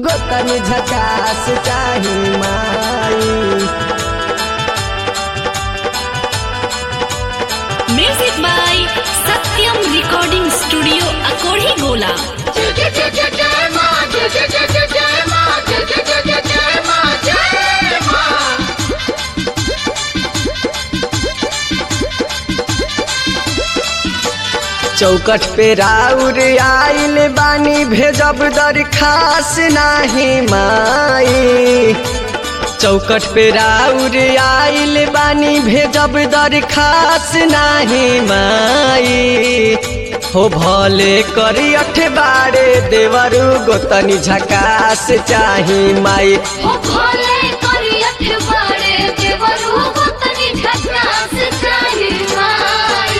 गोतन झकास चाही माई music by Satyam recording studio Akodhi Gola चौकट पे राउर आइल बानी भेजब दरखास नाही माई चौकट पे राउर आइल बानी भेजब दरखास नाही माई हो भले करी अठबारे देवरु गोतनी झकास चाही माई हो भोले करी अठबारे देवरू गोतनी झकास चाही माई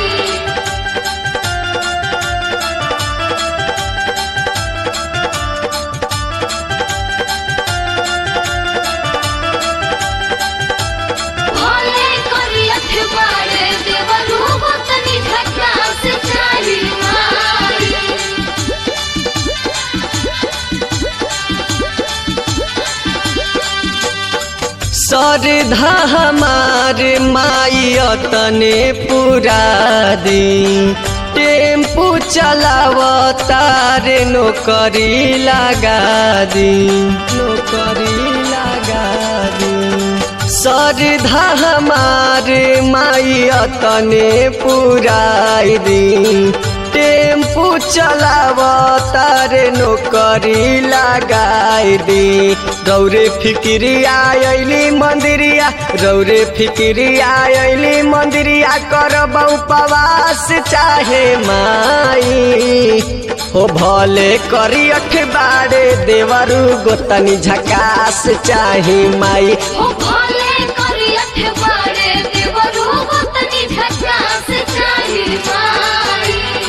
भोले करी अठबारे देवरू गोतनी झकास चाही माई सरधा हमार माई तने पूरा दी टेम्पू चलावतार नौकरी लगा दी नौकरी लगा दी सरधा हमार माई तने पुराई दी टेम्पू चलावतार नौकरी लगाई दी रौरे फिक्रिया अली मंदिरिया रौरे फिक्रिया अली मंदिरिया करब उपवास चाहे माई हो भले करी अठबारे देवरु गोतनी झकास चाहे माई हो भोले करी अठबारे देवरू गोतनी झकास चाही माई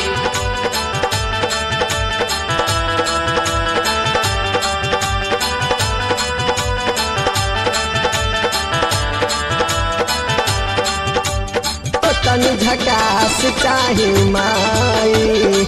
गोतनी झकास चाहे माई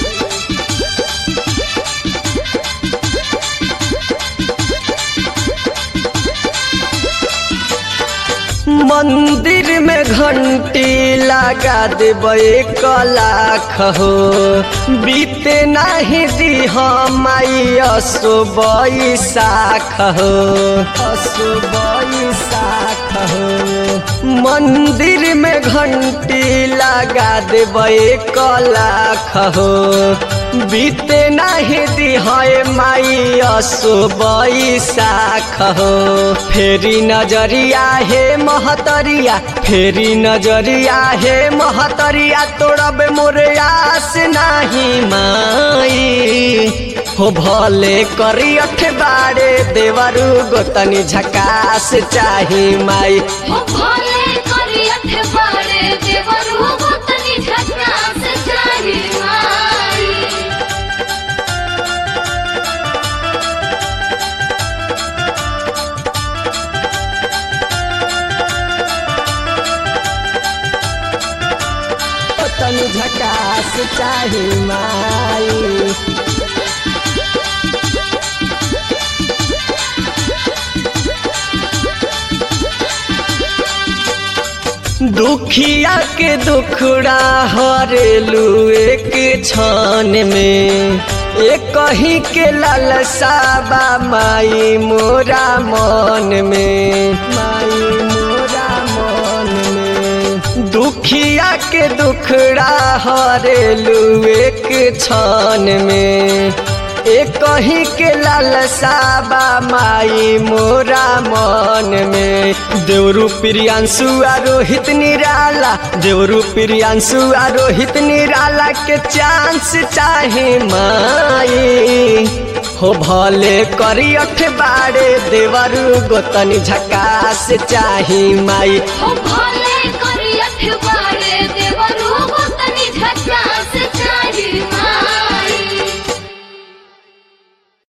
मंदिर में घंटी लगा देवे लाख हो बीते नहीं दी माई असो बैसाख हो असो बैसाख हो मंदिर में घंटी लगा देवे लाख हो बीते नहीं दी माई असो बैसाख हो फेरी नजरिया हे महतरिया फेरी नजरिया हे महतरिया तोड़ब मोरे आस नाही माई हो भले करी अठबारे देवरु गोतनी झकास चाही माई हो भोले करी अठबारे देवरू गोतनी झकास चाही माई गोतनी झकास चाही माई दुखिया के दुखड़ा हरेलू एक छान में एक कहीं के लालसा बा माई मोरा मन में माई मोरा मन में दुखिया के दुखड़ा हरेलू एक छान में एक कहीं के लालसा बा माई मोरा मन में देवरू प्रियांशु आ रोहित निराला देवरू प्रियांशु आ रोहित निराला के चांस चाहे माई हो भले करी अठबारे देवरू गोतनी झकास चाही माई हो भोले करी अठबारे